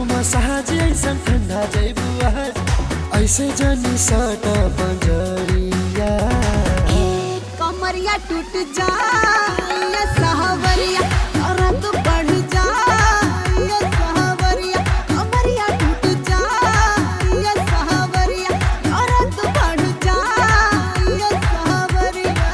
Massage ऐसा ठंडा जैबू ऐसे जनी सट पंजरिया कमरिया टूट जाए सहवरिया औरत बढ़ जाए सहवरिया कमरिया टूट जाए सहवरिया औरत बढ़ जाए सहवरिया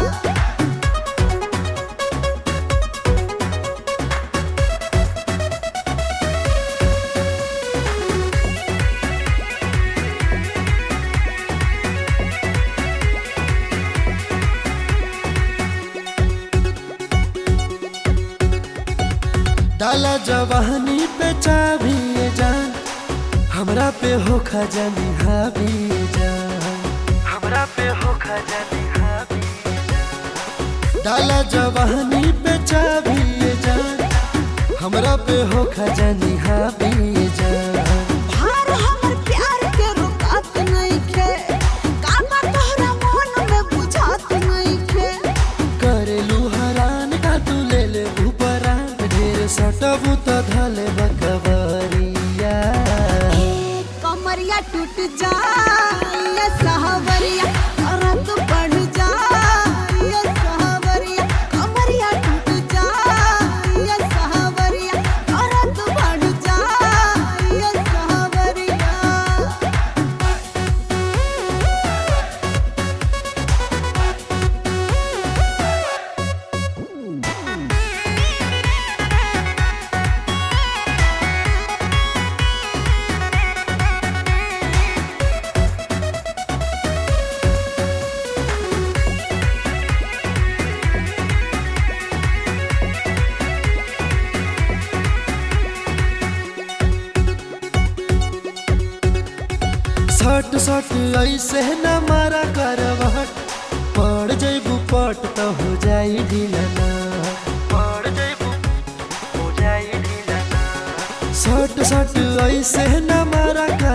डाला जवानी पे चाबी ये जान हमरा पे हो खजानी हावी जान हमरा पे हो खजानी हावी जान। डाला जवानी पे चाबी ये जान हमरा पे हो खजानी हावी जान भार हमर प्यार के रुकात नइखे काबा तोहरा मन में बुझात नइखे करेलू हरान का तू ले ले ऊपरान ढेर सटबू तो धले बकवरिया कमरिया टूट जाए सहवरिया औरत बढ़ जाए सहवरिया कमरिया टूट जाए सहवरिया औरत बढ़ जाए सहवरिया सट सट ऐसे न मारा करवट पड़ जैबू पट तो हो जाई ढीलना पड़ जैबू हो जाई ढीलना सट सट ऐसे न मारा